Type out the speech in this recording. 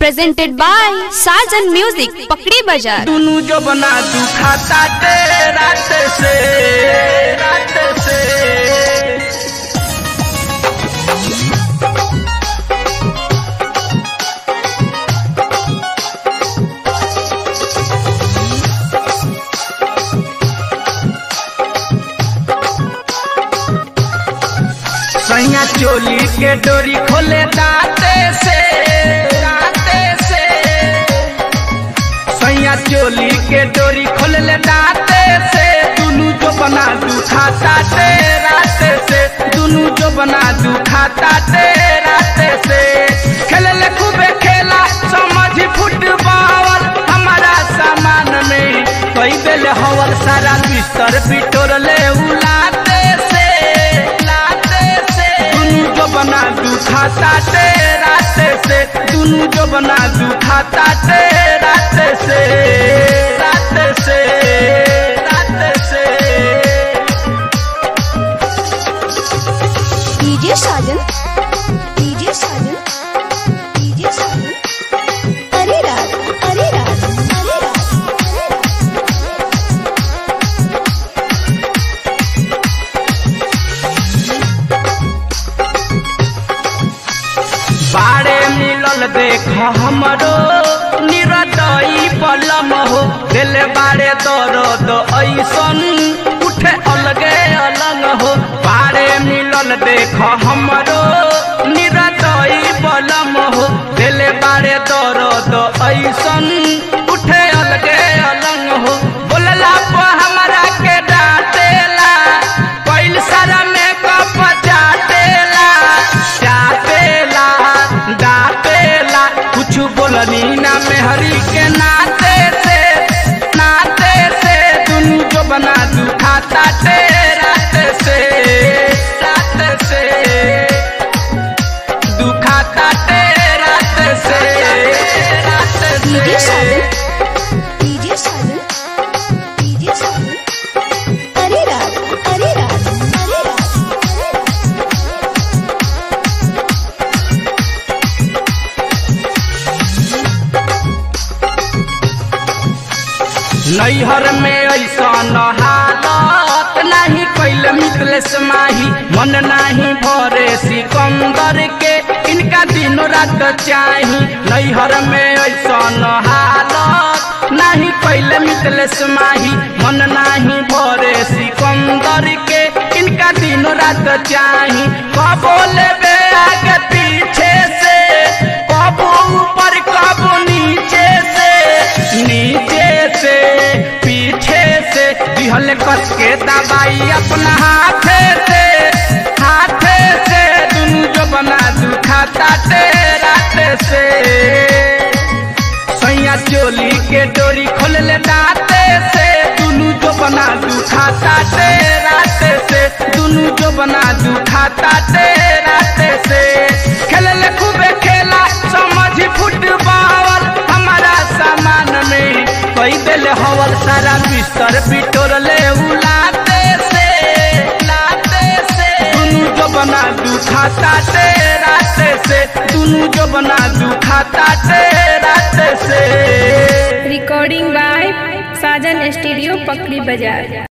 presented by Sajan Music, Pakri Bazaar. दुनू जो बना तू खाता ते रात से रात से सैया चोली के डोरी खोले दाते से दाते से सैया चोली के डोरी खोल ले दाते से दुनू जो बना दू खाता ते राते से दुनू जो बना दू खाता ते राते से खेले ले खूबे खेला समझ फुटबॉल हमारा सामान में कई बेले हवल सारा बिस्तर बिटोर ले उलाते से लाते से दुनू जो बना दू खाता ते राते से दुनू जो बना दू खाता ते राते से राते से राते से DJ Sajan DJ Sajan DJ Sajan अरे राज अरे राज अरे राज बाड़े मिलल देख हमरो निरदई पलम हो दिल बाड़े दर्द ऐसन उठे अलगे अलग हो बाड़े मिलल देख हमरो निरदई पलम हो दिल बाड़े दर्द ऐसन उठे अलगे अलग हो बोलला पर हमरा के डांटेला कैल सारा मेकअप चाटेला चाटेला डाटेला कुछ बोलनी ना मेहरी के नाते से नाते से दुनू जो बना दू खाता ते राते से राते से दुखाता ते राते से राते डीजे से साजन डीजे साजन डीजे साजन अरे राज अरे राज अरे राज नैहर में ऐसा हालत नहीं कैल मिथलेश माही मन नहीं भरे सिकंदर के इनका दिन रात चाही नैहर में ऐसा हालत नहीं कैल मिथलेश माही मन नहीं भरे सिकंदर के इनका दिन रात चाही कबो लेबे आगे पीछे से कबो ऊपर कबो नीचे से नीचे से पीछे से दिहल कस के दबाई अपना हाथे से हाथे से दुनू जो बना दू खाता ते राते से सैया चोली के डोरी खोल ले दाते से दुनू जो बना दू खाता ते राते से दुनू जो बना दू खाता ते राते से खेल ले खूबे खेला समझ फुटबॉल हमारा सामान में कई दिल हवल सारा बिस्तर बिटोर ले उलाते से लाते से दुनू जो बना दू खाता ते राते से दुनू जो बना दू खाता ते राते से recording by Sajan Studio Pakri Bazaar